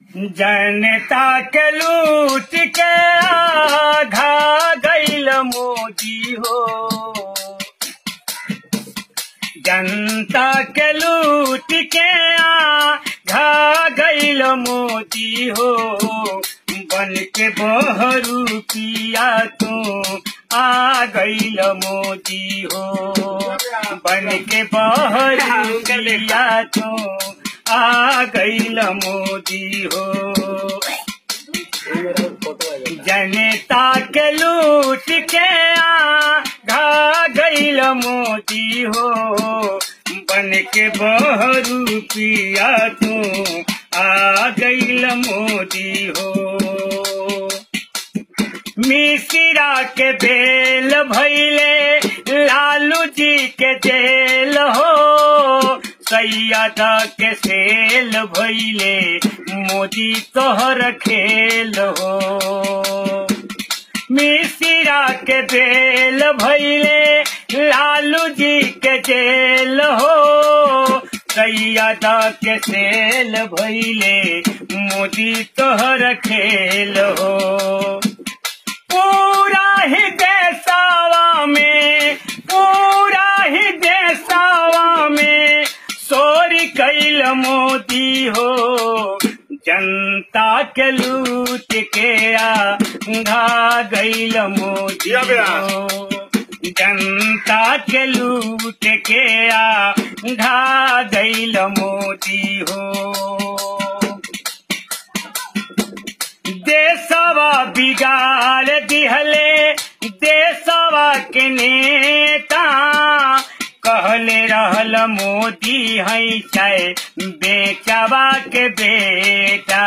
जनता के लूट के आघा गईल मोदी हो जनता के लूट के आघा गईल मोदी हो बन के बहरू पिया तू आ गईल मोदी हो बन के बहरू पिया तू आ गईल मोदी हो जनता के लूट के आ गईल मोदी हो बन के बहरू पिया तू आ गईल मोदी हो मिश्रा के बेल भैले लालू जी के जेल हो सैयद के सेल भैले मोदी तोहर खेल हो मिश्रा के बेल भैले लालू जी के जेल हो सैयद के सेल भैले मोदी तोहर खेल हो पूरा ही देसावा में पूरा ही देसावा में सोरी कैल मोदी हो जनता के लूट के आ घा गईल मोदी हो जनता के लूट के आ घा गईल मोदी हो देशवा बिगाड़ दिहले देशवा के नेता कहले रहल मोदी है चाहे बेचवा के बेटा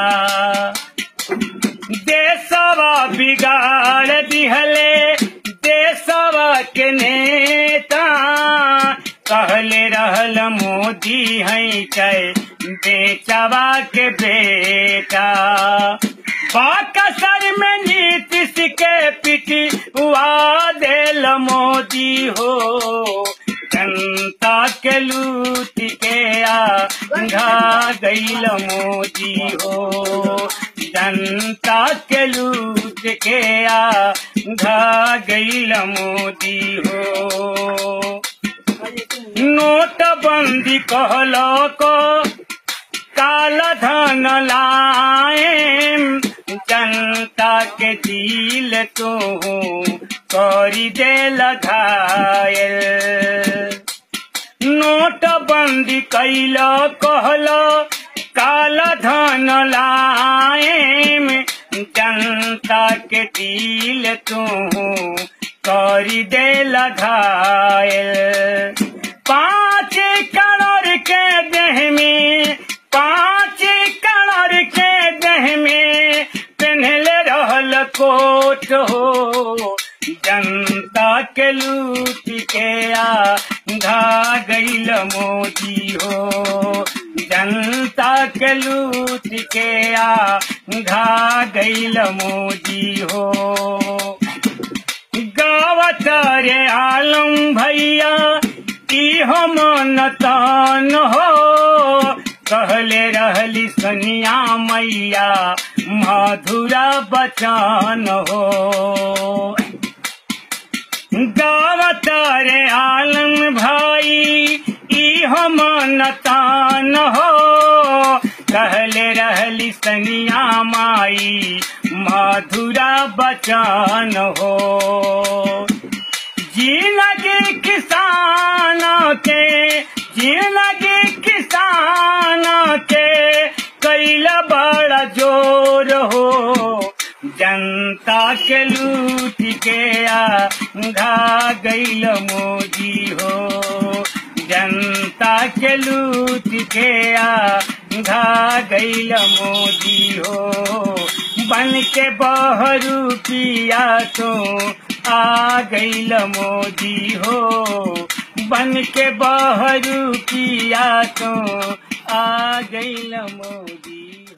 देशवा बिगाड़ दिहले देशवा के नेता कहले रहल मोदी है चाहे बेचवा के बेटा बाकसर में नीतीश के पिटी हुआ देल मोदी हो जनता के लूट के आ घा गईल मोदी हो जनता के लूट के आ घा गईल मोदी हो नोटबंदी कहलो को काला धन लाए जनता के दिल तो करी दे लगायल नोटबंदी कैल कहलो काला धन लाए जनता के दिल तू करी दे लगायल पाँच करोड़ के देह में पाँच करोड़ के देह में पहनले रहल कोट हो जनता के लूट के आ घा गईल मोदी हो जनता के लूट के आ घा गईल मोदी हो गावत रे आलम भैया की हम नतान हो कहले रहली सनिया मैया मधुरा बचान हो गावत रे आलम भाई ई हम नतान हो कहले रहली सनिया माई मधुरा बचान हो जिंदगी किसान के जिंदगी किसान के कैला बड़ा जोर हो जनता के लूट के आ घा गईल मोदी हो जनता के लूट के आ घा गईल मोदी हो बन के बहरू पिया तो आ गईल मोदी हो बन के बहरू पिया तो आ गईल मोदी